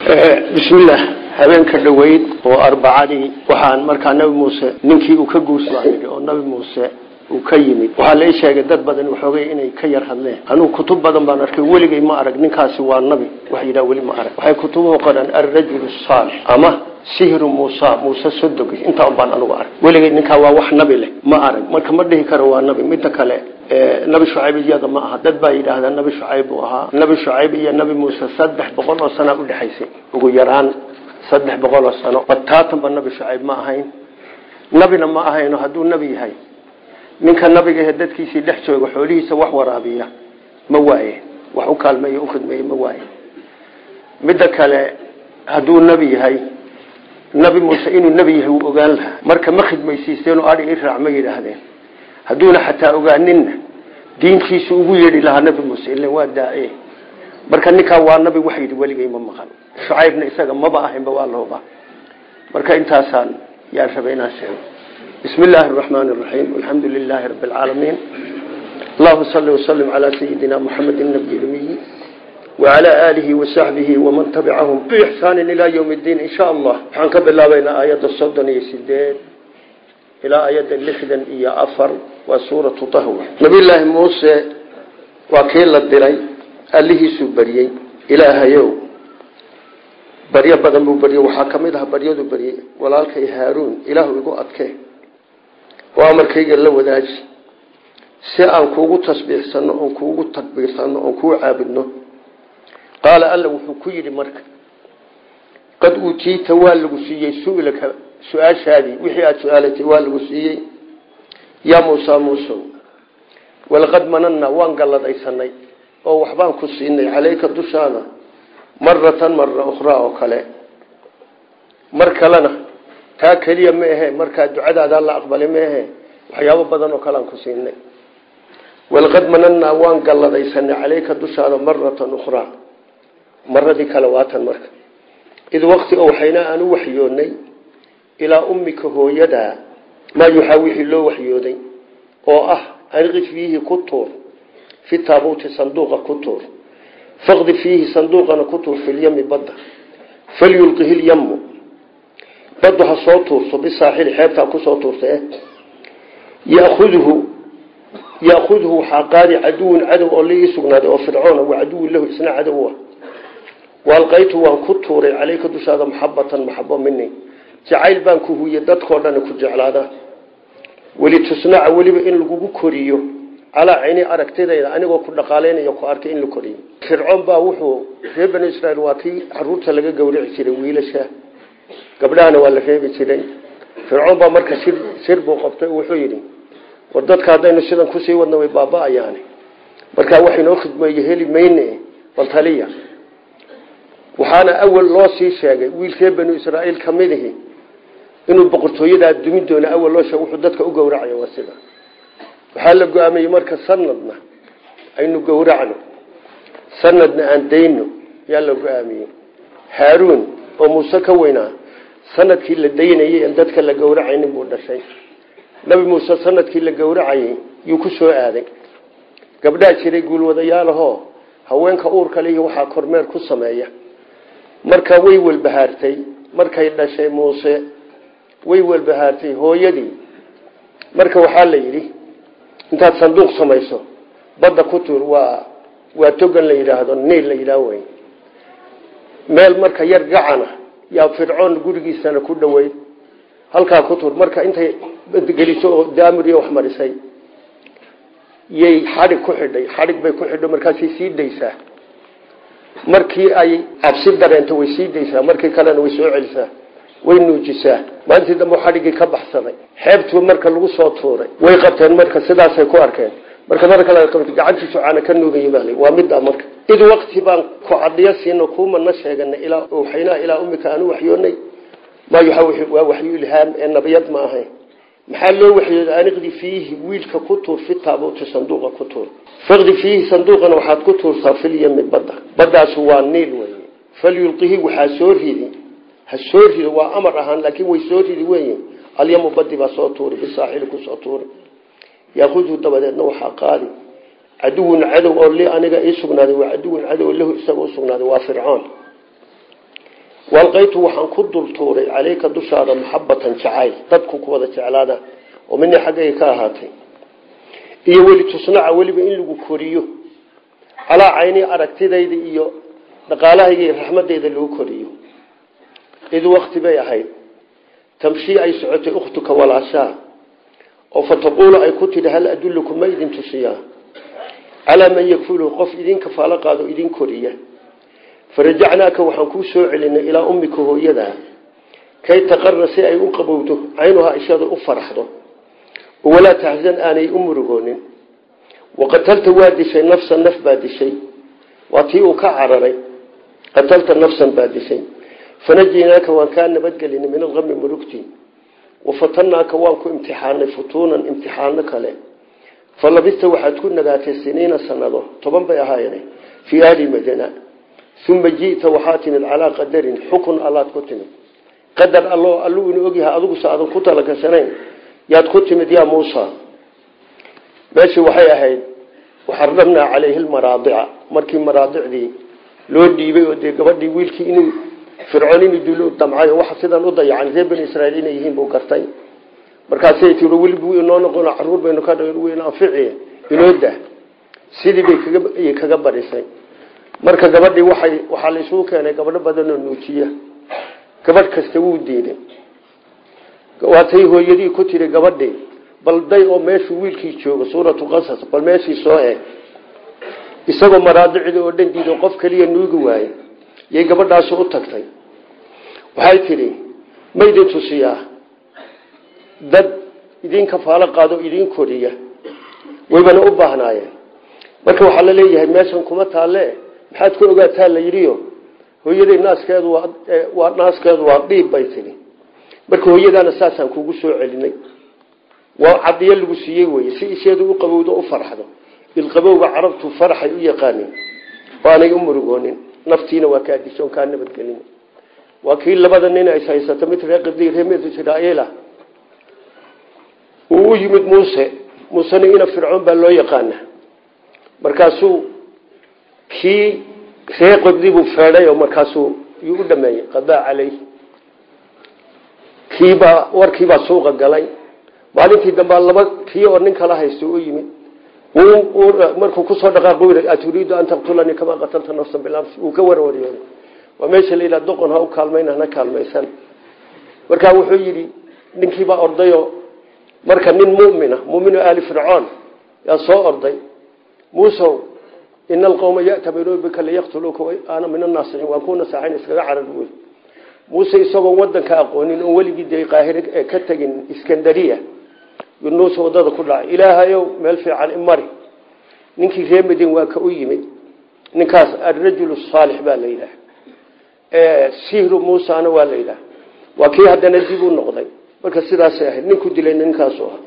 bismillaah habeenka dhoweyd oo arbacadii waxaan markaa nabi muuse ninkii uu ka guursaday oo nabi muuse uu ka yimid waxaa la ii sheegay dad badan waxoogay inay ka yar hadleen anugu kutub badan baan arkay weligay ma arag ninkaasi waa nabi wax yidhaha weli ma arag waxay kutubuhu qoraan alrajulu saalix ama sihru muusa muuse sodogi intaa un baan anugu arag weligay ninkaa waa wax nabi leh ma arag marka ma dhihi karo waa nabi midda kale nabi shucayb iyada ma aha dad baa yidhaahdaa nabi shucayb buu ahaa nabi shucayb iyo nabi muuse saddex boqol oo sana udhexaysay ugu yaraan saddex boqol oo sano bataatanba nabi shucayb ma ahayn nabina ma ahayno hadduu nabi yahay ninka nabiga ee dadkiisii dhex jooga xoolihiisa wax waraabiya ma waaye wax u kaalmeeyo u khidmeeye ma waaye midda kale hadduu nabi yahay nabi muuse inuu nabi yahay wuu ogaan lahaa marka ma khidmaysiisteen oo adhi i raac ma yidhaahdeen hadduuna xataa ogaaninna diinkiisu ugu yeedhi lahaa nabi muuse ilan waa daa-e marka ninkaa waa nabi wax yidhi weligay ma maqan shucaybna isaga maba ahaynba waa lahuba marka intaasaan yaan rabay inaan sheego bismi illaahi araxmaani araxiim alxamdu lilaahi rabbi alcaalamiin allahuma salli wasalim calaa sayidina muxamed nabiy lmiyi wacalaa aalihi wasaxbihi waman tabicahum biixsaanin ilaa yowm ddiin in sha allah waxaan ka bilaabaynaa aayadda soddon iyo sideed ilaa ayadda lixdan iyo afar waa suuratu tahwa nabiyullaahi muuse waa kii la diray allihiisuu baryey ilaahayow baryo badan buu baryey waxaa ka mid ah baryadu baryey walaalkay haaruun ilaahu igu adkee oo amarkayga la wadaaji si aan kuugu tasbiixsano oon kuugu takbiirsano oon kuu caabudno qaala alla wuxuu ku yidhi marka qad uutiita waa lagu siiyey su'ilaka su-aashaadii wixii aada su-aalatay waa lagu siiyey yaa muusa muusow walaqad manannaa waan galladaysanay oo waxbaan ku siinay caleyka dushaada maratan mara ukhraa oo kale mar kalena taa keliya ma ahe markaa ducadaada la aqbalay ma ahe waxyaabo badan oo kale aan ku siinay walaqad manannaa waan galladaysanay caleyka dushaada maratan ukhraa maradii kale waatan marka id waqti oo waxaynaa aan u waxyoonnay ilaa ummika hooyadaa maa yuxaa wixii loo waxyooday oo ah anqi fiihi ku tuur fi taabuuti sanduuqa ku tuur faqdi fiihi sanduuqana ku tuur filyami badda falyulqihi lyamu baddu ha soo tuurto bisaaxili xeebtaa kusoo tuurta eh yaudhu yaakudhu waxaa qaadi caduwun cadow oo liii sugnaaday oo fircoona waa caduwun lahu isna cadow ah waalqaytu waan ku tuuray caleyka dushaada maxabatan maxabo mini jacayl baan ku huye dadkao dhan ku jeclaada welitusnaca weliba in lagugu koriyo calaa cayni aragtidayda anigoo ku dhaqaaleynaya ku arkay in la koriyo fircoon baa wuxuu reer banu israiil waa kii caruurta laga gawrici jiray wiilasha gabdhahana waa la reebi jiray fircoon baa marka sir sir buu qabtay wuxuu yidhi war dadka haddaynu sidan kusii wadna way baaba-ayaani markaa wax inoo khidmeeye heli mayne bal taliya waxaana awal loo sii sheegay wiil reer banu israaiil ka midihi inuu boqortooyadaa dumi doono awal loo sheeg wuxuu dadka u gowracayo waa sida waxaa la go-aamiyey marka sanadna aynu gowracno sanadna aan dayno yaa la go-aamiyey haaruun oo muuse ka weynaa sanadkii la daynayay en dadka la gowracaynin buu dhashay nabi muuse sanadkii la gowracayay yuu ku soo aaday gabdhaa jiray guulwadayaalahoo haweenka uurka lihi waxaa kormeer ku sameeya marka way welbahaartay markay dhashay muuse way welbahaartay hooyadii marka waxaa la yidhi intaad sanduuq samayso badda ku tuur waa waa togan la yidhaahdo niil la yidhaah wey meel marka yar gacana yaa fircoon gurigiisana ku dhoweyd halkaa ku tuur marka intay geliso oo daamiriyo wax marisay yay xadhig ku xidhay xadhig bay ku xidho markaasay sii daysaa markii ay cabsi dareento way sii daysaa markii kalena way soo celisaa way nuujisaa maalintii dambe xadhiggii ka baxsaday xeebtuu marka lagu soo tuuray way qabteen marka sidaasay ku arkeen marka mar kale qabta gacantiisu caana ka nuugay baa waa middaa marka id waqti baan ku cadhiyo siino kuumana sheeganay ilaa waxaynaa ilaa ummika aanu waxyoonay maa yuxa waa waxyu ilhaam ee nabiyad ma ahayn maxaa loo waxyooday aniqdi fiihi wiilka ku tuur fi taabuuti sanduuqa ku tuur faqdi fiihi sanduuqana waxaad ku tuurtaa filyami badda baddaasu waa niil wey falyulqihi waxaa soo ridi ha soo rido waa amar ahaan laakiin way soo ridi wey alyamu badi baa soo tuuri bisaaxili kusoo tuuri yaakudhu dabadeedna waxaa qaadi caduwun cadow oo li aniga ii sugnaaday waa caduwun cadow lahu isaga usugnaaday waa fircoon walqaytu waxaan ku dultuuray caleyka dushaada maxabatan jacayl dadku ku wada jeclaada oo mina xaggayga ka ahaatay iyo weli tusnaca weliba in lagu koriyo calaa cayni aragtidayda iyo dhaqaalahayga iyo raxmadayda lagu koriyo id wakti bay ahayd tamshii ay socotay ukhtuka walaashaa oo fataquulu ay ku tidhi hal adullukum ma idin tusiyaa calaa man yakfuluhu qof idin kafaalo qaado idin koriya farajacnaaka waxaan kuu soo celinay ilaa ummika hooyadaa kay taqarra si ay u qabowdo caynuhaa ishada u faraxdo oo walaa taxsan aanay u murugoonin waqatalta waa dishay nafsan naf baa dishay waa tii uu ka cararay qatalta nafsan baa dishay fanajinaaka waan kaa nabadgelinay min alami murugti wafatanaaka waan ku imtixaanay futuunan imtixaano kale falabista waxaad ku nagaatay siniina sanado toban bay ahaayeen fii ahli madina uma ji'ta waxaa timid calaa qadarin xukun allaad ku timid qadar allo alluu ina ogyahay adigusa aadan ku talagashanayn yaad ku timid yaa muusa meeshii waxay ahayd waxarnamnaa calayhi lmaraadica markii maraadicdii loo dhiibay oo dee gabadhii wiilkii inuu fircoon inuu dilo damcay oo waxa sidan u dayacan reer bani israiil inay yihiin buu gartay markaasay tii welibu inoo noqon caruur baynu ka dhn anfici inoo dah sidii bay kaga kaga barisay marka gabadhii waxay waxaa la isugu keenay gabadho badan oo nuujiya gabadh kasta wuu diiday waatay hooyadii ku tiri gabadhii bal day oo meeshuu wiilkii joogo suuratu qasas bal meeshii soo eeg isagoo maraadicda oo dhan diido qof keliya nuugi waaye yay gabadhaasi u tagtay waxay tidhi ma idin tusiyaa dad idin kafaalo qaado idin koriya waybana u baahnaayeen marka waxaa la leeyahay meeshan kuma taalle maxaad ku ogaataa la yidhiyo hooyaday naaskeedu waa naaskeedu waa dhiib bay tidhi marka hooyadaana saasaan kugu soo celinay waa cadiyo lagu siiyey weye si isheedu u qabowdo u farxdo ilqabowga carabtu faraxay u yaqaanin oo aanay u murugoonin naftiina waa kaa dishoon kaa nabadgelin waa kii labada nin ay haysato mid reer qibdi reer mid israa'iila uu u yimid muuse muusena ina fircoon baa loo yaqaana markaasuu kii reer qibdi buu feedhay oo markaasuu yuu u dhameeyey qadaa caleyh kiibaa warkiibaa suuqa galay maalintii dambaa laba kii oo nin kala haysto u yimid markuu kusoo dhaqaaqo aturiidu an taqtulanii kamaa qatalta nafsan bilams uu ka warwariyooday waa meesha la yidhaha doqon ha u kaalmayn hana kaalmaysan markaa wuxuu yidhi ninkiibaa ordayo marka nin mumina muminu aali fircoon yaa soo orday muusow ina alqawma ya'tamiruuna bika liyaqtuluuka ana min annaasixiin waan ku nasaxayn iskaga carar buy muuse isagoon wadanka aqoonin oon weligii dee qaahire ka tegin iskandariya yunuus wadada ku dhacay ilaahayow meel fiican imari ninkii reer madin waa ka u yimid ninkaas alrajulu saalix baa la yidhaah sihru muusana waa la yidhaah waa kii haddana dib u noqday marka sidaasay ahayd ninku dilay ninkaasu ah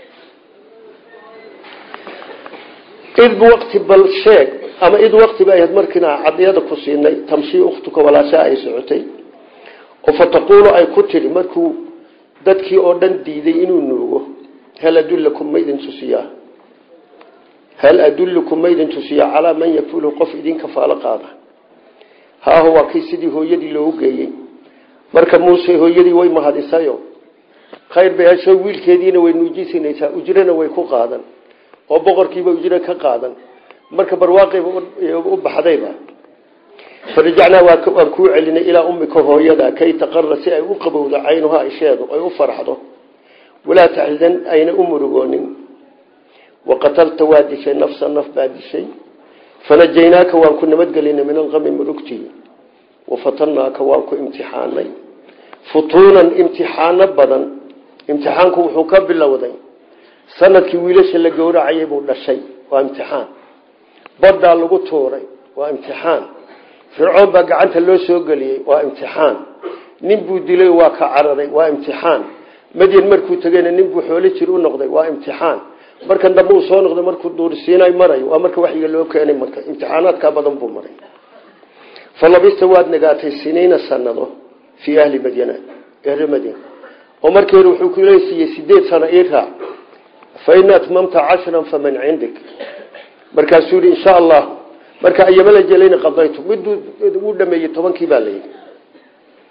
id waqti bal sheeg ama id waqti bay ahayd markiina cadiyada ku siinay tamshii ukhtuka walaashaa ay socotay oo fataquulu ay ku tidhi markuu dadkii oo dhan diiday inuu nuugo hal adulakum maydin tusiyaa hal adullukum maydin tusiyaa calaa man yakfulu qof idin kafaalo qaada haaho waa kii sidii hooyadii loogu geeyey marka muuse hooyadii way mahadisayo khayr bay hesho wiilkeediina way nuujisinaysaa ujrana way ku qaadan oo boqorkiiba ujro ka qaadan marka barwaaqayba u baxdayba farajacnaa waan kuu celinay ilaa ummika hooyada kay taqara si ay u qabowdo caynuhaa isheedu ay u farxdo walaa taxzan ayna u murugoonin waqatalta waa dishay nafsa naf baa dishay fanajaynaaka waan ku nabadgelinay min alqami murugtii wafatanaaka waan ku imtixaanay futuunan imtixaano badan imtixaanku wuxuu ka bilowday sanadkii wiilasha la gowracayay buu dhashay waa imtixaan baddaa lagu tuuray waa imtixaan fircoon baa gacanta loo soo geliyey waa imtixaan nin buu dilay waa ka cararay waa imtixaan madyan markuu tegeyna nin buu xoolo jir u noqday waa imtixaan markan dambe uu soo noqday markuu duursiinay marayo waa marka waxyiga loo keenay marka imtixaanaadkaa badan buu maray falabista waad nagaatay siniina sanado fii ahli madyana ehre madyan oo markii hore wuxuu kuleesiiyey sideed sano ii raac fa in atmamta cashran faman cindik markaasuu yihi insha allah marka ayama la jelayna qadaytu miduu uu dhameeyey tobankii baa layidhi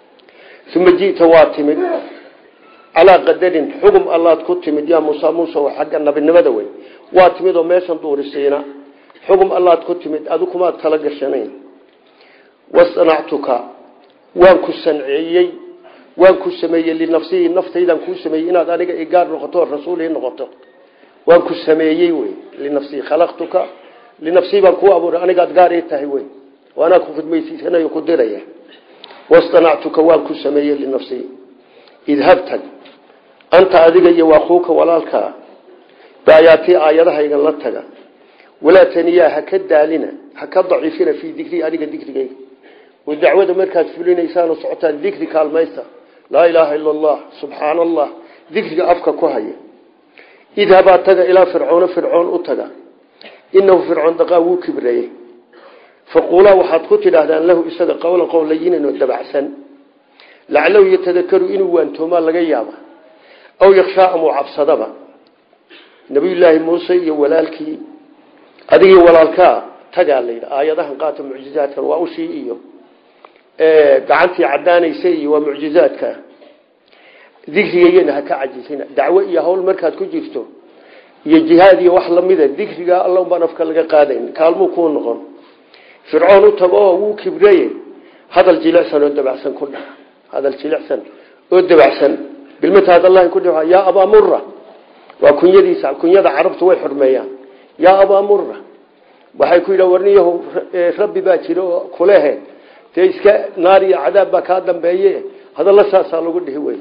uma ji'ta waa timid calaa qadarin xugum allaad ku timid yaa muusa muuse oo xagga nabinimada wey waa timid oo meeshan duurisiina xugum allaad ku timid adu kumaad tala gashanayn wasanactuka waan ku sanceeyey waan ku sameeyey linafsihi naftaydan kuu sameeyey inaad aniga igaar noqoto rasuulii noqoto waan ku sameeyey wey linafsii khalaqtuka linafsii baan kuu abuuray anigaad gaar ii tahay wey oo anaa ku khidmaysiisanayo ku diraya wastanactuka waan ku sameeyey linafsii idhab tag anta adiga iyo waakuuka walaalkaa baayaatii aayadahaygan la taga walaa taniyaa ha ka daalina ha ka daciifina fii dikrii aniga dikrigayga oo dacwada markaad fulinaysaanoo socotaan dikri kaalmaysta laa ilaaha ila allah subxaana allah dikriga afka ku haya idhabaa taga ilaa fircoona fircoon u taga inahu fircoon daqaa wuu kibreeyey faquulaa waxaad ku tidhaahdaan lahu isaga qowlan qowl layinan oo dabacsan laclahu yatadakaru inuu waantoomaa laga yaaba aw yakshaa amuu cabsadaba nabiyullaahi muuse iyo walaalkii adigii walaalkaa tagaa layidhi aayadahan qaata mucjizaadkan waa ushii iyo gacantii cadaanaysa iyo waa mucjizaadka dikrigayana ha ka cajisina dacwo iyo hawl markaad ku jirto iyo jihaad iyo wax lamida dikriga alla baan afka laga qaadayn kaalmuu kuu noqon fircoon u tago oo wuu kibreye hadal jilicsan oo dabacsan ku dhaha hadal jilicsan oo dabacsan bilmataad allahi ku dhaha yaa abaa mura waa kunyadiisa kunyada carabtu way xurmeeyaan yaa abaa mura waxay ku yidha warniyahu rabbi baa jira oo kulehe dee iska naar iyo cadaab baa kaa dambeeye hadalla saasaa lagu dhihi wey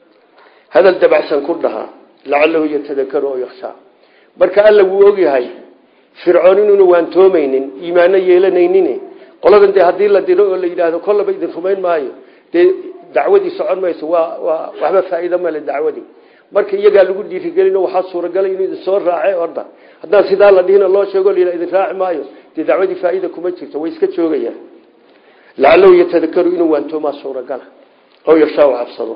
hadal dabacsan ku dhahaa lacalahu yatadakaru oo yakshaa marka alla wuu ogyahay fircoon inuuna waantoomaynin iimaano yeelanaynin qoladan dee haddii la diro oo la yidhaahdo kollaba idin rumayn maayo dee dacwadii socon mayso waa waa waxba faa'iido male dacwadii marka iyagaa lagu dhiirigelino waxaa suuragalay inuu idin soo raace orda haddaan sidaa la dhihina loo sheego la idin raaci maayo dee dacwadii faa'iida kuma jirto way iska joogayaan lacalahu yatadakaru inuu waantoomaa suuragala oo yarshaa u cabsado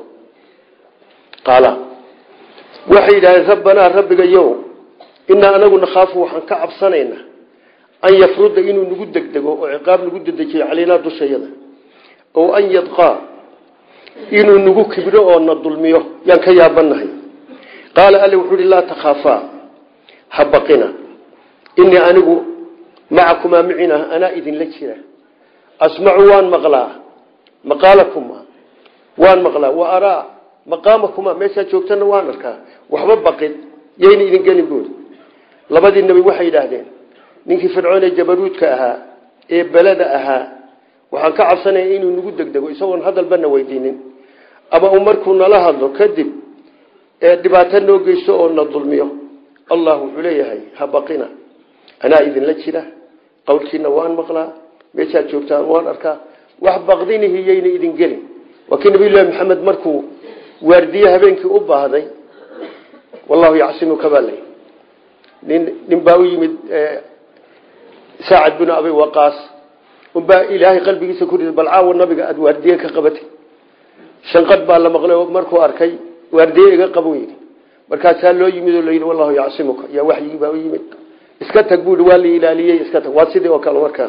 qaala waxay yidhahdeen rabbanaa rabbiga yow inaa anagu nakhaafu waxaan ka cabsanaynaa an yafruda inuu nagu degdego oo ciqaab nagu dedejiyo calaynaa dushayada oo an yadqaa inuu nagu kibro oo na dulmiyo yaan ka yaabanahay qaala alle wuxuu ihi laa takhaafaa ha baqina inii anigu macakumaa micina anaa idinla jira asmacu waan maqlaa maqaalakuma waan maqlaa wa araa maqaamakuma meeshaad joogtana waan arkaa waxba baqin yayna idin gelin buuri labadii nabi waxay yidhaahdeen ninkii fircoon ee jabaruudka ahaa ee beleda ahaa waxaan ka cabsanaya inuu nagu degdego isagoon hadalbana weydiinin ama uu markuu nala hadlo kadib ee dhibaato noo geysto oo na dulmiyo allah wuxuu leeyahay ha baqina anaa idinla jira qowlkiina waan maqlaa meeshaad joogtaan waan arkaa wax baqdinihi yayna idin gelin waa kii nabiyullahi maxamed markuu waardiye habeenkii u baahday wallahu yacsimuka baa lay nin nin baa u yimid saacad binu abi waqaas unbaa ilaahay qalbigiisa ku riday bal caawa nabiga aada waardiye ka qabatay shanqad baa la maqlay oo markuu arkay waardiye iga qaban yidhi markaasaa loo yimid oo layidhi wallahu yacsimuka yaa waxyigii baa u yimid iska tag buui waa la ilaaliyey iska tag waa sidii oo kale markaa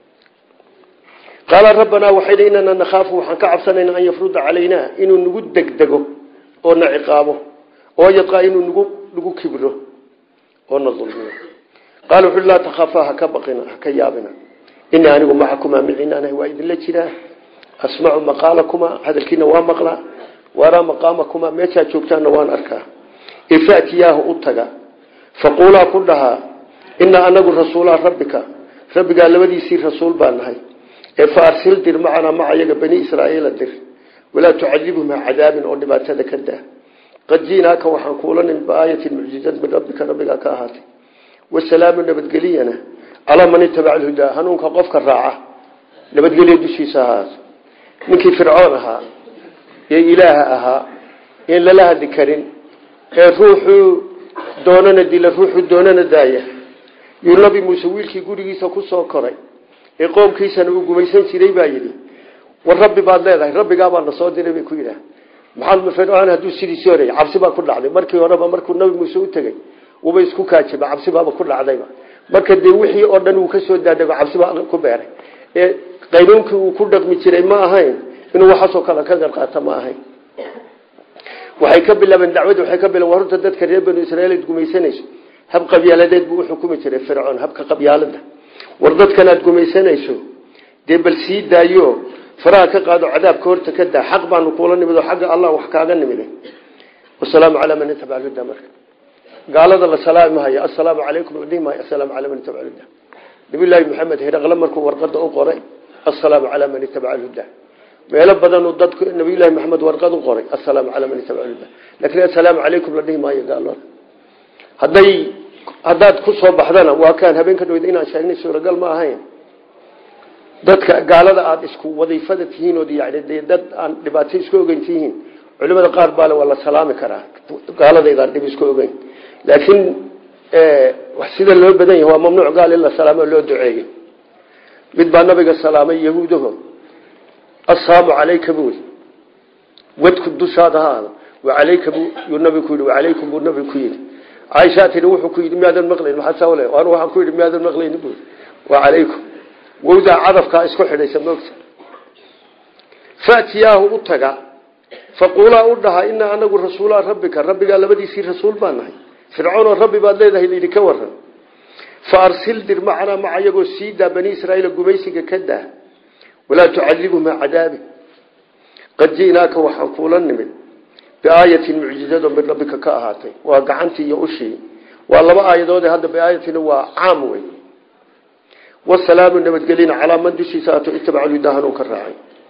qaala rabbanaa waxay dhi inana nakhaafu waxaan ka cabsanaynaa an yafruda calaynaa inuu nagu degdego oo na ciqaabo oo yadqaa inuu nagu nagu kibro oo na dulmiyo qaala wuxu laa takhaafaa haka baqina haka yaabina inii anigu macakumaa miciinaanahay waa idinla jiraa asmacu maqaalakumaa hadalkiina waa maqlaa waraa maqaamakumaa meeshaad joogtaanna waan arkaa ifatiyaahu u taga faquulaa ku dhahaa inaa anagu rasuulaa rabbika rabbigaa labadiisii rasuul baa nahay ee fa arsil dir macanaa maca yaga bani israaiila dir walaa tucadibhum ha cadaabin oo dhibaatada ka daa qad ji'naaka waxaan kuula nin biaayatin mucjizad min rabbika rabbigaa ka ahaatay wasalaamu nabadgeliyana calaa man itabaca alhudaa hanuunka qofka raaca nabadgelya dushiisa ahaato ninkii fircoon ahaa ee ilaaha ahaa een lala hadli karin ee ruuxuu doonana dila ruuxuu doonana daaya yuu nabi muuse wiilkii gurigiisa ku soo koray ee qoomkiisana uu gumaysan jiray baa yidhi war rabbi baad leedahay rabbigaabaa na soo diray bay ku yidhaah maxamed fircoon hadduu sidiisii horey cabsi baa ku dhacday markii horeba markuu nabi muuse u tegey uba isku kaajiba cabsi baaba ku dhacdayba marka dee wixii oo dhan uu ka soo daadego cabsi baa ku beeray ee qaynuunkii uu ku dhaqmi jiray ma ahayn inuu waxaasoo kale ka garqaata ma ahayn waxay ka bilaabeen dacwadi waxay ka bilaben horta dadka reer banu israiil ad gumaysanayso hab qabyaaladeed buu uxukumi jiray fircoon habka qabyaalada war dadkan aad gumaysanayso dee bal sii daayo faraha ka qaado cadaabka horta ka daa xaq baanu kuula nimid oo xagga allah wax kaaga nimid wasalaamu calaa man itabac huda marka gaalada la salaami maayo assalaamu calaykum la dhihi maayo assalaamu calaa man itabac huda nabiyullaahi maxamed hiraqle markuu warqada u qoray assalaamu calaa man itabaca huda meelo badanuu dadku nabiyullaahi maxamed warqad u qoray assalaamu calaa man itabaca huda laakiin assalaamu calaykum la dhihi maayo gaalada hadday haddaad ku soo baxdana waa kaan habeen ka dhawed inaan sheegnay suuragal ma ahayn dadka gaalada aada isku wadiifada tihiin ood yani dee dad aan dhibaato isku ogeyn tihiin culimada qaar baale waa la salaami karaa gaaladaydaan dhib isku ogeyn laakiin sida loo badan yahay waa mamnuuc gaal in la salaamo loo duceeyo mid baa nabiga salaamay yahuudaho assalaamu calayka buuli wadku dushaada ha aado wacalayka bu yuu nabigu ku yidhi wacalaykum buu nabigu ku yidhi caaishaa tii wuxuu ku yidhi miyaadan maqlayn maxaa sawle anu waxaan ku yidhi miyaadan maqlayn bu wacalaykum wowdaa cadafkaa isku xidhaysa moogta fatiyaahu u taga faquulaa u dhaha inaa anagu rasuulaa rabbika rabbigaa labadiisii rasuul baa nahay fircoonoo rabbi baad leedahay layidhi ka waran fa arsil dir macanaa maca iyagoo sii daa bani israaiil gumaysiga ka daa walaa tucadibhum ha cadaabi qad ji'naaka waxaan kuula nimid biaayatin mucjizado min rabbika ka ahaatay waa gacantii iyo ushii waa laba aayadoode hadda biaayatina waa caam wey wasalaamu nabadgelina calaa man dushiisa ato itabaca hudaa hanuun ka raacay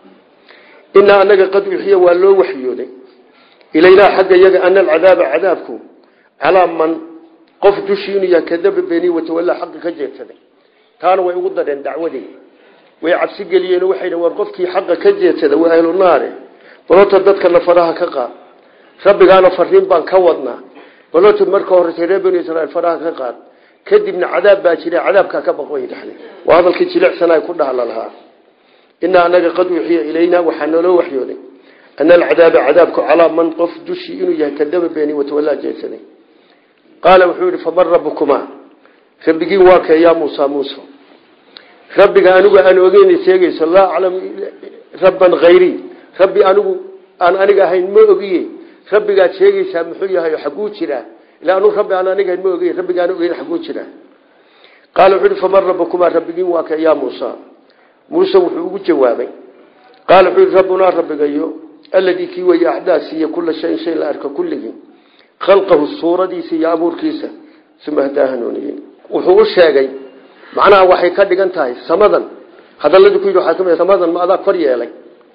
inaa anaga qad uxiya waa loo waxyooday ilaynaa xagga yaga ana alcadaaba cadaabku calaa man qof dushii inuu yahay kadaba beeni watawallaa xaqi ka jeedsaday taana way ugu dareen dacwadii way cabsi geliyeen waxay war qofkii xaqa ka jeedsada waa ahlu naare balota dadkana faraha ka qaad rabbigaana fariin baan ka wadnaa balota marka horeysa reer banu israiil faraha ka qaad kadibna cadaab baa jira cadaabkaa ka baqoy dhexle waa hadalkii jilicsanaa ku dhahla lahaa inaa anaga qad uxiya ilaynaa waxaa naloo waxyooday ana alcadaaba cadaabku calaa man qof dushii inuu yahay kadaba beeni watawallaa jeedsaday qaala wuxuu yihi faman rabbukumaa rabbigiin waa kee yaa muusa muusa rabbiga anigu aan ogeyn sheegayso laa aclamu rabban hayrii rabbi anigu aan aniga ahayn ma ogiye rabbigaad sheegaysaa muxuu yahay xaguu jiraa ila anu rabbi aan aniga ahayn ma ogiye rabbigaan ogeyn xaguu jiraa qaala wuxuu yihi faman rabbukumaa rabbigiin waa kee yaa muusa muuse wuxuu ugu jawaabay qaala wuxuu yihi rabbunaa rabbigayo alladii kii weeye axdaa siiye kula shayin shay la arka kulligii khalqahu suuradiisa iyo abuurkiisa uma hadaa hanuuniyey wuxuu u sheegay macnaha waxay ka dhigan tahay samadan hadaladii ku yidhi waxaa kamid samadan ma adaa kor yeelay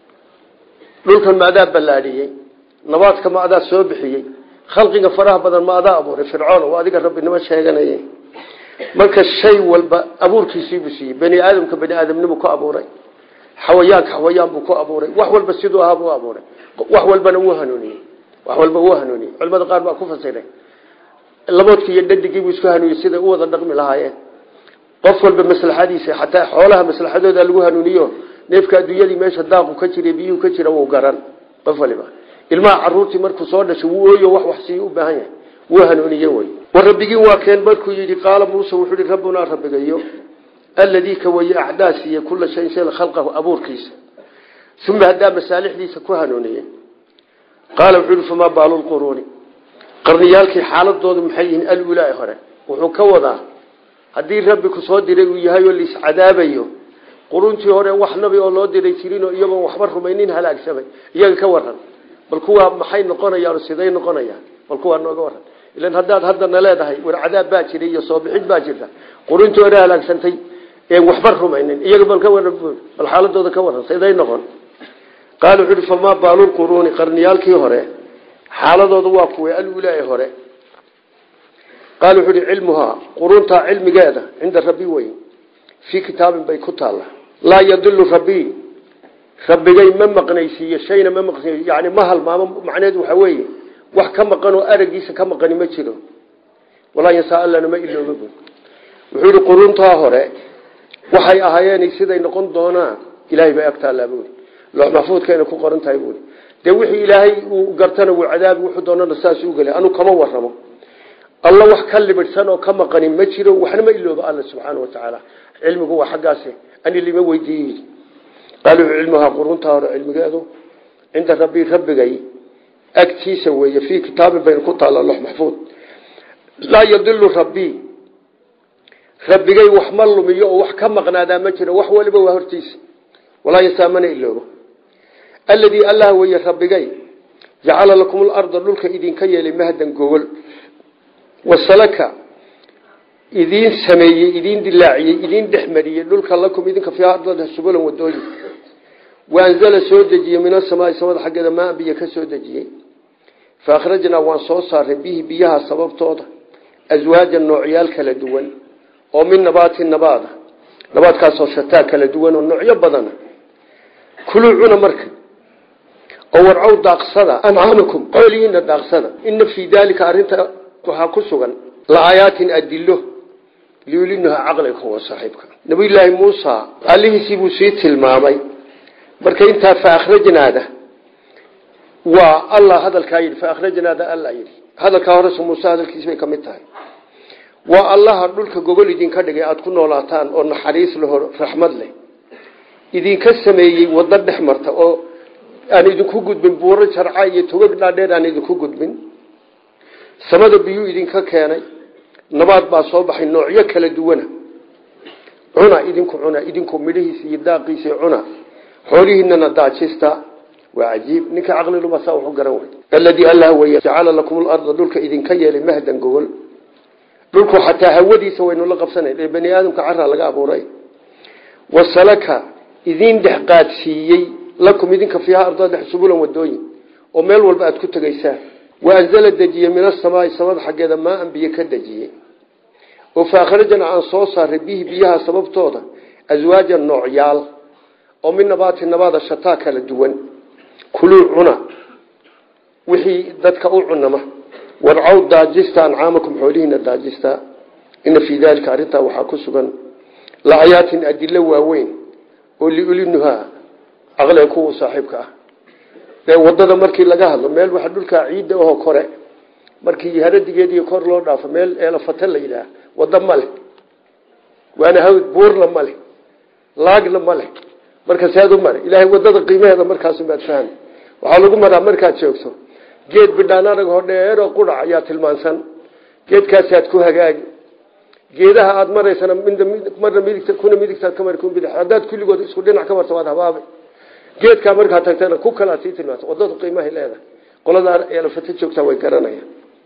dhulkan ma adaa ballaadhiyey nabaadka ma adaa soo bixiyey khalqiga faraha badan ma adaa abuuray fircoon oo adiga rabbinimo sheeganaya marka shay walba abuurkiisiibuu siiyey bani aadamka bani aadamnimu ku abuuray xawayaanka xawayaan buu ku abuuray wax walba siduu ahaa buu abuuray wax walbana wuu hanuuniyey wax walba wuu hanuuniyey culimada qaar baa ku fasiray laboodkii iyo dhadigii buu isku hanuuniyey siday u wada dhaqmi lahaayeen qof walba maslaxadiisa xataa xoolaha maslaxadooda lagu hanuuniyo neefka adduunyadii meesha daaqu ka jira biyuhu ka jira wuu garan qof waliba ilmaha caruurtii markuu soo dhashay wuu ooyo wax wax sii u baahan yahay wuu hanuuniye wey war rabbigiin waa keen markuu yidhi qaala muuse wuxuu yihi rabbunaa rabbigayo alladii ka waye acdaa siiye kula shayin shay khalqahu abuurkiisa uma haddaa masaalixdiisa ku hanuuniye qaala wuxuu yihi famaa baalu lquruuni qarniyaalkii xaaladoodu maxay yihiin alulaa hore wuxuu ka wadaa haddii rabbi ku soo diray uu yahay oo laiscadaabayo quruntii hore wax nabi oo loo diray jirinoo iyagoon waxba rumaynin halaagsamay iyaga ka waran bal kuwaa maxay noqonayaan siday noqonayaan bal kuwaa nooga waran ilan haddaad haddana leedahay war cadaab baa jira iyo soo bixid baa jirta quruntii hore halaagsantay een waxba rumaynin iyaga bal ka waran bal xaaladooda ka waran siday noqon qaala wuxuu uhi famaa baalulquruuni qarniyaalkii hore xaaladooda waa kuwa alulaa hore qaal wuxuu uhi cilmuhaa quruntaa cilmigeeda cinda rabbi wey fii kitaabin bay ku taalla laa yadilu rabbii rabbigay ma maqnaysiiyo shayna ma maqnaysiiyo yani ma halmaamo macneedu waxaa weeye wax ka maqan oo aragiisa ka maqani ma jiro walaa yansaa allana ma ilooba bu wuxuu yihi quruntaa hore waxay ahaayeen siday noqon doonaan ilaahay bay agtaallaa buui loox maxfuudkayna ku qoran tahay buui dee wixii ilaahay uu gartana wuu cadaabi wuxuu doonana saas u geli anu kama waramo alla wax ka libidhsan oo ka maqani ma jiro waxna ma ilooba alla subxaana wa tacaala cilmigu waa xaggaas ani lima weydiiye qaaluu cilmuhaa quruntaa hore cilmigeedu cinda rabbii rabbigay agtiisa weeye fii kitaabin baynu ku taalla lox maxfuud laa yadilu rabbii rabbigay wax ma lumiyo oo wax ka maqnaadaa ma jiro wax waliba waa hortiisa walaa yasaamana iloobo alladii allah weeye rabbigay jacala lakum larda dhulka idinka yeelay mahdan gogol wasalaka idiin sameeyey idiin dilaaciyey idiin dhexmariyey dhulka lakum idinka fiiha ardada subulan wadooyin waanzala soo dejiyey min asamaai samada xaggeeda maan biyo ka soo dejiyey fa akhrajnaa waan soo saaray bihi biyaha sababtooda aswaajan noocyaal kala duwan oo min nabaati nabaada nabaadkaasoo shataa kala duwan oo noocyo badana kuluu cuna marka oo warcow daaqsada ancaamakum xoolihiina daaqsada ina fii daalika arrinta waxaa ku sugan la-aayaatin adilo liulinuha caqliga wa saaxiibka nabiyulaahi muusa allihiisii buu sii tilmaamay marka intaa fa akhrajnaada waa allah hadalkaa yidhi fa akhrajnaada alla yidhi hadalkaa horese muuse hadalkiisi bay ka mid tahay waa allaha dhulka gogol idinka dhigay aada ku noolaataan oo naxariis leho raxmad leh idinka sameeyey waddo dhex marta oo aan idinku gudbin buuro jarca iyo togag dhaadheer aan idinku gudbin samada biyuu idinka keenay nabaad baa soo baxay noocyo kala duwana cuna idinku cuna idinku midhihiisa iyo daaqiisa cuna xoolihiinana daajista waa cajiib ninka caqliluma saa wuxu garan wey alladii allah weye jacala lakum larda dhulka idinka yeelay mahdan gogol dhulku xataa hawadiisa waynu la qabsanayn ee bani aadamka caraa laga abuuray wasalaka idiin dhex qaadsiiyey lakum idinka fiiha arda dhex subulan wadooyin oo meel walba aad ku tegaysaan waanzala dejiyey min asamaai samada xaggeeda maaan biyo ka dejiyey oo faakhrajana aan soo saaray bihi biyaha sababtooda aswaajan noocyaal oo min nabaati nabaada shataa kala duwan kuluu cuna wixii dadka u cunama warcow daajista ancaamakum xoolihiina daajista ina fii daalika arrintaa waxaa ku sugan laayaatin adilo waaweyn oo liulinuhaa caqliga kuwa saaxiibka ah ee wadada markii laga hadlo meel waxa dhulkaa ciidda ahoo kore markii haradigeediiyo kor loo dhaafo meel eelafata la yidhaah waddo ma leh waana hawd buurna ma leh laagna ma leh marka sead u mari ilaahay wadada qiimaheeda markaasumaad fahmi waxaa lagu maraa markaad joogto geed bidhaanarag hodheeroo qurac ayaa tilmaansan geedkaasaad ku hagaagi geedaha aada maraysana marna midigta kuna midigtaad ka mari kun bidix haddaad kulligood isku dhinac ka marto waad habaabay geedkaa markaad tagtana ku kalaad sii tilmaanta wadadu qiimahay leedahay qolada eelafata joogtaa way garanayaan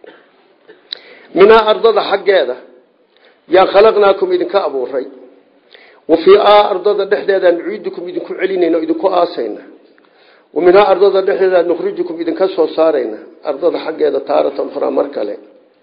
minaa ardada xaggeeda yaan khalaqnaakum idinka abuuray wa fii a ardada dhexdeedaan nuciidukum idinku celinayna o idinku aasayna wa minhaa ardada dhexdeeda nukhrijukum idinka soo saarayna ardada xaggeeda taaratan ukhraa mar kale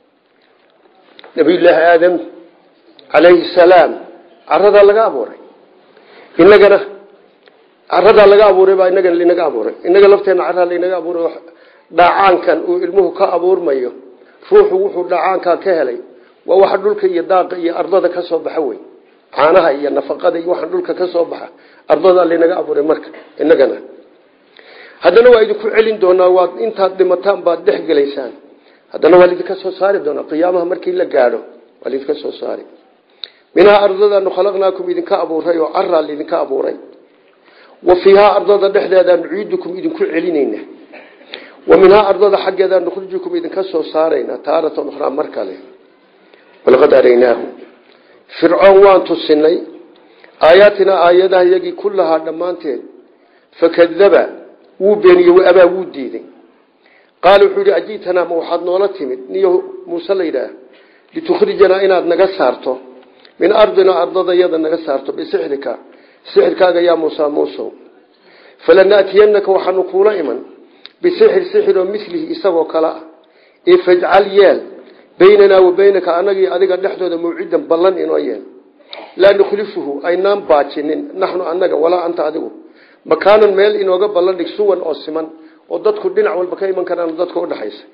nabiyullaahi aadam calayhi salaam caradaa laga abuuray inagana caradaa laga abuuray baa inagana linaga abuuray inaga lafteena caraa laynaga abuuray dhaacaankan uu ilmuhu ka abuurmayo ruuxu wuxuu dhaacaankaa ka helay waa waxa dhulka iyo daaqa iyo ardada ka soo baxa wey caanaha iyo nafaqada iyo waxa dhulka ka soo baxa ardadaa laynaga abuuray marka inagana haddana waa idinku celin doonaa waad intaad dhimataan baad dhex gelaysaan haddana waa laidinka soo saari doonaa qiyaamaha markii la gaadho waa laidinka soo saari minhaa ardadaanu khalaqnaakum idinka abuuray oo caraa laidinka abuuray wa fiihaa ardada dhexdeeda nuciidukum idinku celinayna wa minhaa ardada xaggeeda nukhrijukum idinka soo saarayna taaratan ukhraa mar kale walaqad araynaahu fircoon waan tusinay aayaatinaa aayadaha iyagii kullahaa dhammaanteed fakadaba wuu beeniyey waabaa wuu diiday qaala wuxuu yihi ajiitanaa ma waxaad noola timid niyo muuse la yidhaah litukhrijanaa inaad naga saarto min ardina ardada yada naga saarto bisixrika sixirkaaga yaa muusa muusow falanaatiyanaka waxaanu kuula iman bisixir sixir oo milihi isagoo kale ah ee fajcal yeel baynanaa wa baynaka anagii adiga dhexdooda mawcidan ballan inoo yeel laa nukhlifuhu aynaan baajinin naxnu anaga walaa anta adigu makaanan meel inooga ballan dhig suwan oo siman oo dadku dhinac walba ka iman karaan dadka udhaxaysa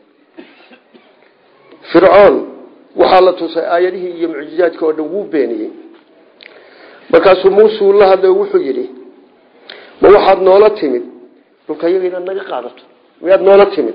fircoon waxaa la tusay aayadihii iyo mucjizaadka oo dhan wuu beeniyey markaasuu muusuu la hadlay wuxuu yidhi ma waxaad noola timid dhulka iyaga inaad naga qaadato miyaad noola timid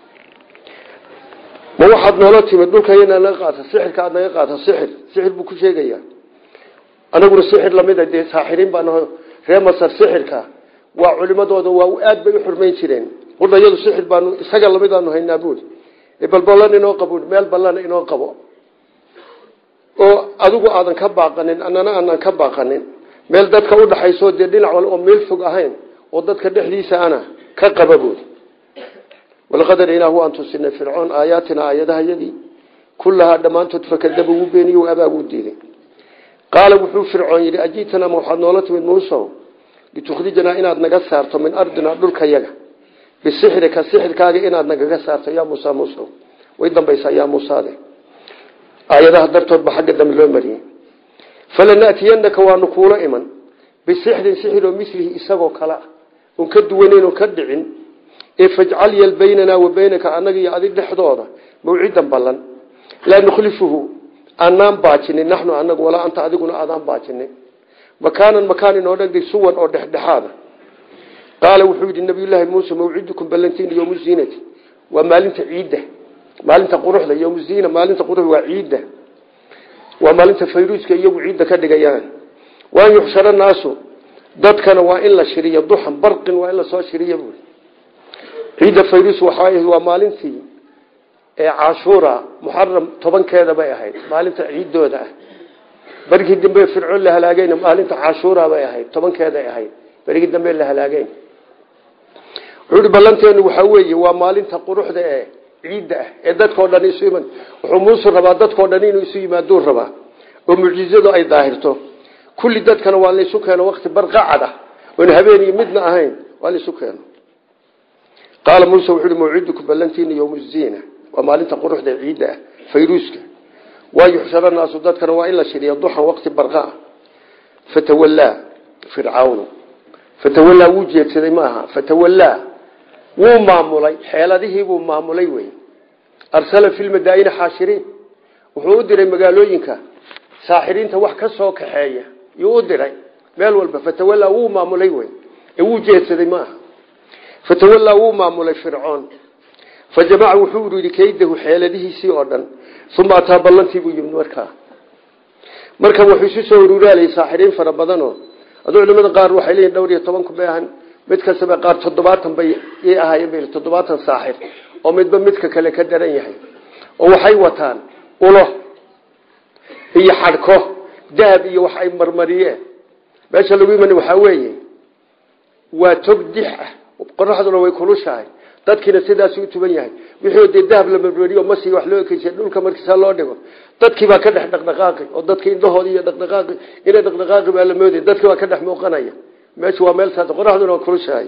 ma waxaad noola timid dhulka iyaga inaad naga qaadato sixirka aad naga qaadato sixir sixir buu ku sheegayaa anaguna sixir lamida dee saaxiriin baa naho reer masar sixirka waa culimadooda waa aad bay u xurmayn jireen qudhayadu sixir baanu isaga lamidaanu haynaa buuri bal ballan inoo qabo meel ballana inoo qabo oo adigu aadan ka baaqanin annana aanan ka baaqanin meel dadka udhaxayso dee dhinac wal oo meel fog ahayn oo dadka dhexdiisa ana ka qaba buuri walaqad araynaahu waan tusinay fircoon aayaatina aayadahayadii kullahaa dhammaantood fakadaba wuu beeniye abaa wuu diiday qaala wuxuu fircoon yidhi ajiitana ma waxaad noola timid muusow litukhrijanaa inaad naga saarto min ardina dhulkayaga bisixrika sixirkaaga inaad nagaga saarto yaa muusa muusow way dambaysaa yaa muusaade aayadaha dartood ba xagga dambe loo mariyey falanatiyanaka waanu kuula iman bisixrin sixiroo milihi isagoo kale ah oon ka duwanayn oon ka dhicin ee fajcal yal baynanaa wa baynaka annaga iyo adig dhexdooda mawcidan ballan laa nukhlifuhu aanaan baajinin naxnu anagu walaa anta adiguna aadaan baajinin makaanan makaan inoo dhegday suwan oo dhexdhexaada qaala wuxuu yidhi nabiyullaahi muuse mawcidukum ballantiin yowmu ziinati waa maalinta ciidda maalinta quruxda yowmu ziina maalinta quruxda waa ciidda waa maalinta fayruuska iyagu ciidda ka dhigayaan waan yuxshara naasu dadkana waa in la shiriyo duxan barqin waa in lasoo shiriyo buuri ciidda fayrus waxaa waa maalintii ee cashuura muxaram tobankeeda bay ahayd maalinta ciidooda ah berigii dambe fircoon la halaagayna maalinta cashuura bay ahayd tobankeeday ahayd berigii dambe la halaagayn wuxuu hi ballanteenu waxaa weeye waa maalinta quruxda ee ciidda ah ee dadkao dhan isu iman wuxuu muuse rabaa dadkao dhan inuu isu yimaaduu rabaa oo mucjizadu ay daahirto kulli dadkana waa laysu keeno wakti barqacad ah oon habeen iyo midna ahayn waa laysu keeno qaala muuse wuxuu hi mawcidukum ballantiina yowmu ziina waa maalinta quruxda ee ciidda ah fayruuska waa yuxshara naasu dadkana waa in la shiriya duxan waqti barqa ah fatawallaa fircawnu fatawallaa wuu jeedsaday ma aha fatawallaa wuu maamulay xeeladihiibuu maamulay wey arsala fi lmadaa'ini xaashiriin wuxuu u diray magaalooyinka saaxiriinta wax ka soo kaxeeya yuu u diray meel walba fatawallaa wuu maamulay wey ee wuu jeedsaday ma aha fatawallaa wuu maamulay fircoon fa jamaca wuxuu uridi kaydahu xeeladihiisii oo dhan uma ataa ballantii buu yimid markaa markan wuxuu isu soo ururaalayay saaxiriin fara badanoo aduu culimada qaar waxay leeyihin dhowr iyo toban kun bay ahan mid kastaba qaar toddobaatan bay i ahaayeen bay toddobaatan saaxir oo midba midka kale ka daran yahay oo waxay wataan ulo iyo xadhko dahab iyo wax ay marmariyeen meesha lagu iman waxaa weeye waa tog dix ah qoraxduna way kulushahay dadkiina sidaas u tuban yahay wixii dee dahab la marmariyo masi wax loo ekeysiy dhulka markiisaa loo dhigo dadkii baa ka dhex dhaqdhaqaaqi oo dadka indhahooda iyo dhaqdhaqaaqi inay dhaqdhaqaaqi baa la moodaya dadkii baa ka dhex muuqanaya meeshu waa meel saas qoraxduna waa kulushahay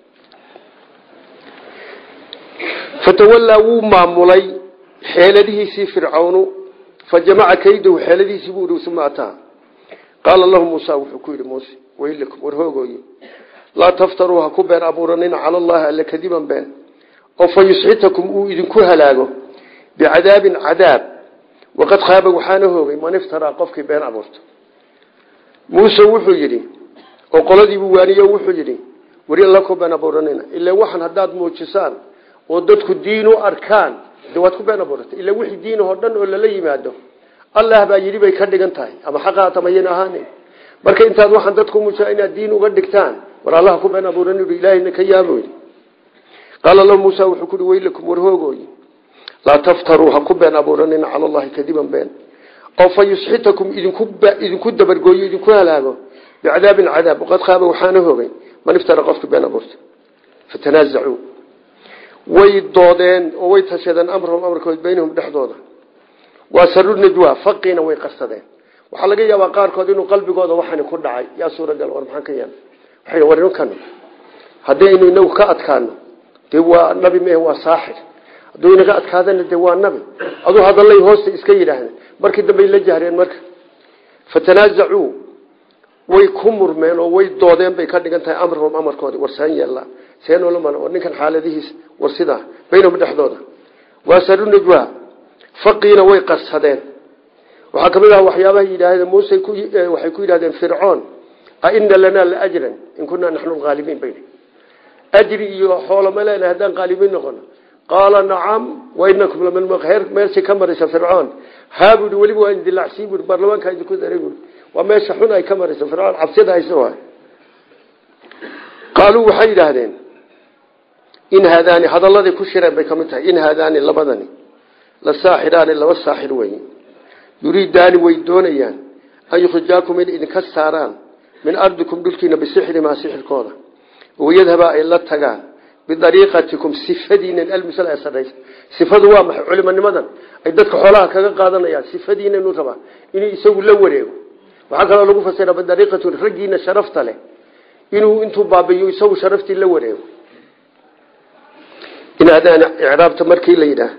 fatawallaa wuu maamulay xeeladihiisii fircawnu fa jamaca kaydahu xeeladihiisii buu ihi uma ataa qaala lahu muusa wuxuu ku yidhi muuse weylakum war hoogooye laa taftaruu ha ku been abuuranina cala allahi alla kadiban been oo fa yusxitakum uu idinku halaago bicadaabin cadaab waqad khaaba waxaana hoogay man iftaraa qofkii been abuurta muuse wuxuu yidhi oo qoladiibuu waaniye wuxuu yidhi wari alla ku been abuuranina ila waxan haddaad muujisaan oo dadku diin u arkaan de waad ku been abuurata ila wixii diinahoo dhan oo lala yimaado allah baa yidhi bay ka dhigan tahay ama xaqaata mayan ahaanin marka intaad waxaan dadku muujisa inaad diin uga dhigtaan war allaha ku been abuuran ilaahayna ka yaabo qaala lahu muusa wuxuu kuhi weylakum war hoogooy laa taftaruu ha ku been abuuranina cala allahi kadiban been oo fa yusxitakum idinku dabargooyo idinku halaago bicadaabin cadaab waqad khaaba waxaana hoogay man iftara qofki been abuurta fatanaazacuu way doodeen oo way tashadeen amrahum amarkood baynahum dhexdooda waa saru najwa faqiina way qarsadeen waxaa laga yaabaa qaarkood inuu qalbigooda waxani ku dhacay yaa suuragal war maxaan ka yeelay waxay war ninkan haddaynu inagu ka adkaano dee waa nabi mehe waa saaxir hadduu inaga adkaadana dee waa nabi aduu hadallay hoosta iska yidhaahden markii dambey la jahreen marka fatanaazacuu way ku murmeen oo way doodeen bay ka dhigan tahay amrahum amarkoodi war seen yeellaa seenoola mal war ninkan xaaladihiis war sidaa baynahum dhexdooda waa saru najwa faqiina way qarsadeen waxaa kamid ah waxyaabaha yidhaahdeen muuse waxay ku yidhahdeen fircoon aina lanaa la ajran in kunaa naxnu lhaalibiin bay ajri iyo xoolo ma leenahay haddaan qaalibiin noqono qaala nacam wainakum lamalheer meelsi ka maraysa fircoon haa buui weliba waa indilacsi bui baarlamaanka idinku daray bui waa meesha xun ay ka maraysa fircoon cabsida haysa waay qaaluu waxay yidhaahdeen in haadaani hadalladay ku shireen bay ka mid tahay in haadaani labadani la saaxiraani laba saaxir weeye yuriidaani way doonayaan an yukhrijaakum in idinka saaraan min ardikum dhulkiina bisixrimaa sixirkooda wayadhabaa ay la tagaan bidariiqatikum sifadiinan almusal ee sarraysa sifadu waa maxay culimanimadan ay dadka xoolaha kaga qaadanayaan sifadiinanu rabaa inuu isagu la wareego waxaa kaloo lagu fasira bidariiqatu raggiina sharafta leh inuu intuu baabiyo isagu sharaftii la wareego in hadaan icraabta markii la yidhaah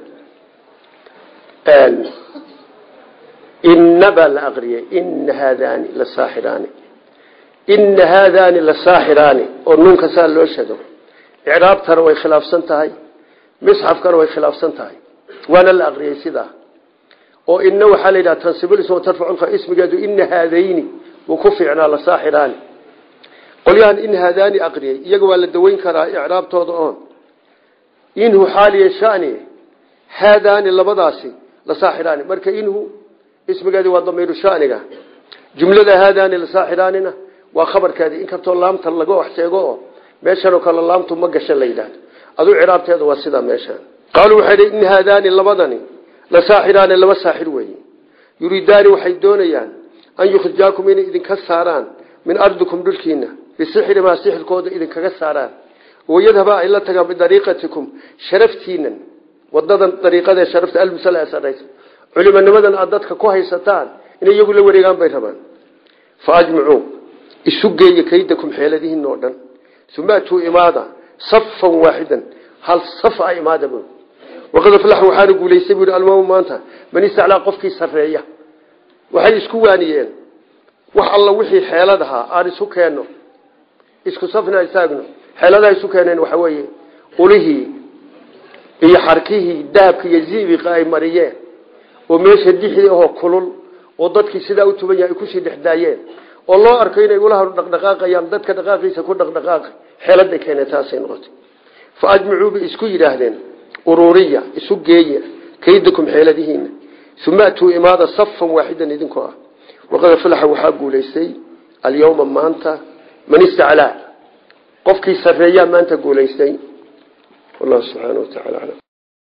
ina baa la aqriyay ina haadaani la saaxiraani ina haadaani la saaxiraani oo nuunka saa loo shado icraabtana way khilaafsan tahay misxafkana way khilaafsan tahay waana la aqriyay sidaa oo ina waxaa la yidhaha tansibilism tarfaculka ismigeedu ina haadayni wuu ku fiicnaa la saaxiraani qolyahan in haadaani aqriyay iyaga waa la daweyn karaa icraabtooda oon inhu xaaliya shani haadaani labadaasi la saaxiraani marka inhu ismigeedi waa damiiru shaniga jumlada haadaani la saaxiraanina waa khabarkeedi inkastoo laamta laga wax sheego oo meeshanoo kale laamtu ma gasha la yidhaahdo aduu ciraabteeda waa sidaa meeshaan qaaluu waxay dhi in haadaani labadani la saaxiraani laba saaxir weeye yuriidaani waxay doonayaan an yukhrijaakum inay idinka saaraan min ardikum dhulkiina bisixrimaa sixirkooda idinkaga saaraan wayadhaba ay la tagaan bidariiqatikum sharaftiinan wadadan dariiqadee sharafta almusal ee sarraysa culimanimadan aad dadka ku haysataan inay iyagu la wareegaan bay rabaan fa ajmicuu isu geeya kaydakum xeeladihiin oo dhan uma atuu imaada safan waaxidan hal saf a imaada bu waqad aflax waxaana guulaystay bui almaamu maanta man istaclaa qofkii sarreeya waxay isku waaniyeen wax alla wixii xeelad ahaa aan isu keenno isku safna istaagno xeeladaha isu keeneen waxa weeye ulihii iyo xarkihii dahabka iyo zibiqa ay mariyeen oo meesha dixdii ahoo kulul oo dadkii sidaa u tuban yahay ay kusii dhexdaayeen oo loo arko inay ulaha dhaqdhaqaaqayaan dadka dhaqaaqiisa ku dhaqdhaqaaqay xeeladay keeneen taasay noqotay fa ajmicuu bay isku yidhaahdeen ururiya isu geeya kaydakum xeeladihiina uma atuu imaada safan waaxidan idinkoo ah waqad aflaxa waxaa guulaystay alyawma maanta man istaclaa qofkii sarreeyaa maanta guulaystay wallahu subxaana wa tacala aclam